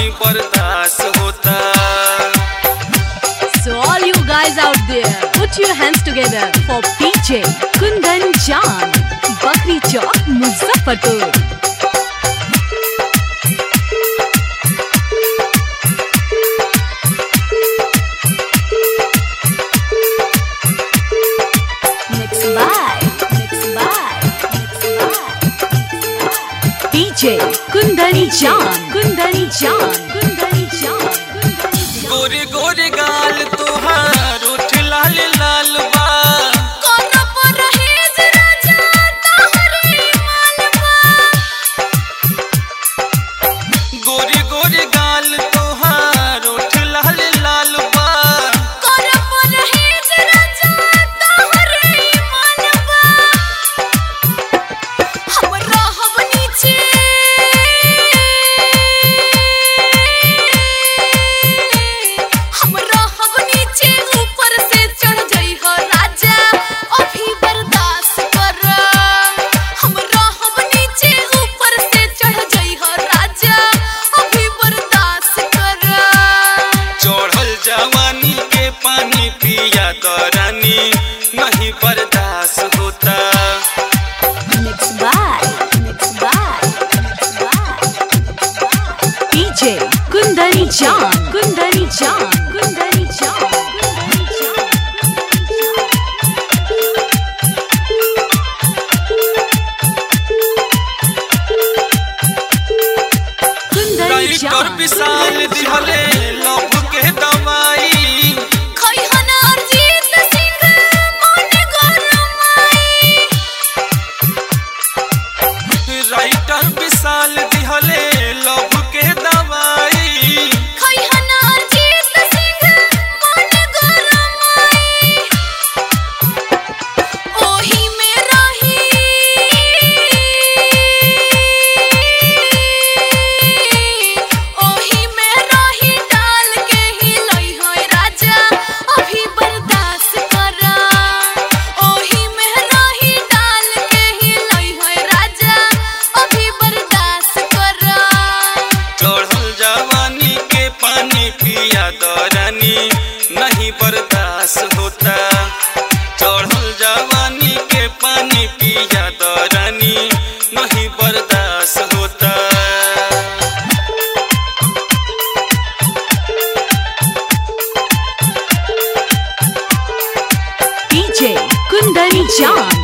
नहीं बर्दाश्त होता So all you guys out there, put your hands together for PJ Kundan Jan, Bakri Chowk, Muzaffarpur. Mixed by, mixed by, mixed by. DJ Kundani Jan, Kundani Jan, Kundani Jan, Kundani Jan. गोरे गोरे गाल तुहार उठ लाल लाल बा गोरे गोरे गाल तुहार उठ लाल लाल बा चढ़ल जवानी के पानी पिया दरानी नहीं बर्दाश्त होता Mixed by, mixed by, mixed by. DJ Kundani Jan, Kundani Jan, Kundani Jan, Kundani Jan. Kundani writer Jan, Vishal Kundani Jan. दिहले लव के दवाई राइटर विशाल दिहले लव के दवाई ओही में रही ओही में रही डाल के ही लई होय राजा अभी बर्दाश्त करा ओही में रही डाल के ही लई होय राजा अभी बर्दाश्त करा चढ़ल जवानी के पानी पिया दरानी नहीं बर्दाश्त होता चढ़ल जवानी के पानी पिया दरानी नहीं बर्दाश्त होता DJ Kundani Jan,